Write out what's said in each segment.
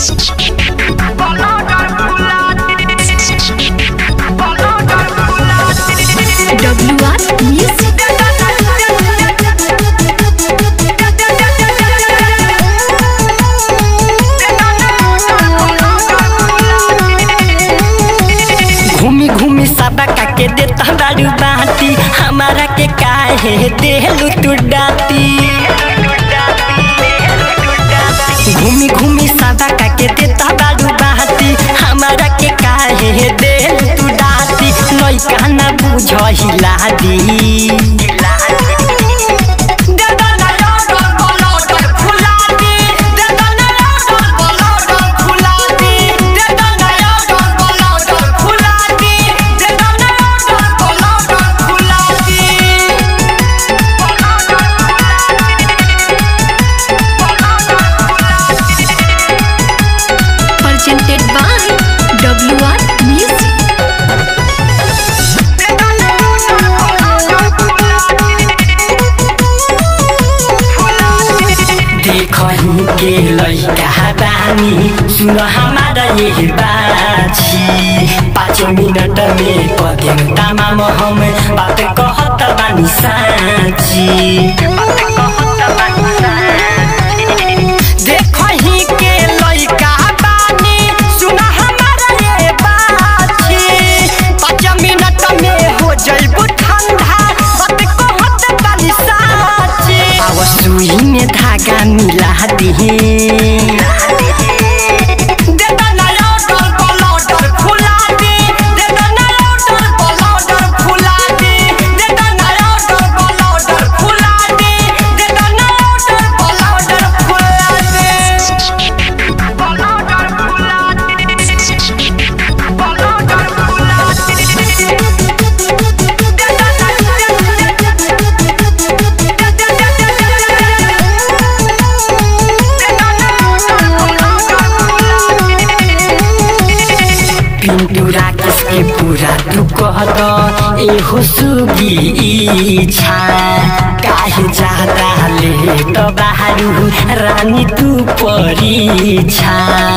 WR Music. घूमी घूमी सबा के देता बारू बाटी हमारा के काहे देलू तू डाटी घूमी घूमी सबा के देता बारू बाटी हमारा के काहे देलू तू डाटी नई कहना बुझहिला दी Presented by WR Music. देखही के लैका बानी सुन हमारा ये बाछी पाँच मिनट में पदेम तमाम हम बात कहत बानी साँची देखही के लैका बानी सुन हमारा ये बाछी पाँच मिनट में हो जइबू ठंडा बात कहत बानी साँची आव सुई में धागा मिला दिही पिंटू राकेश के पूरा तू कह द एहो सुगी इच्छा काहे ज्यादा ले त बाहरू रानी तू परीक्षा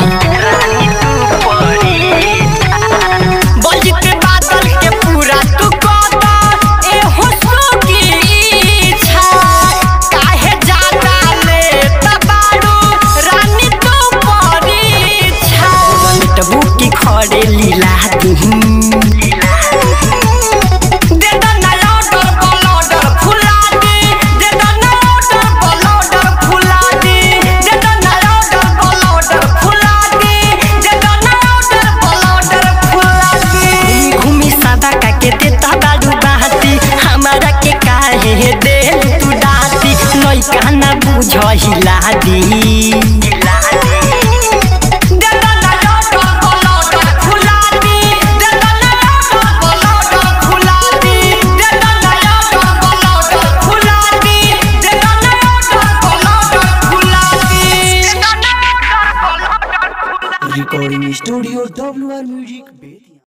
बलजित बादल के पूरा तू कह द एहो सुगी इच्छा काहे ज्यादा ले त बारू रानी तू परीक्षा तबू की खड़े लीला दिही घूमी सादा का के देता बारू बाती हमारा के काहे दे तू डाती नई कहना बुझहिला दी recording studio WR Music Bay.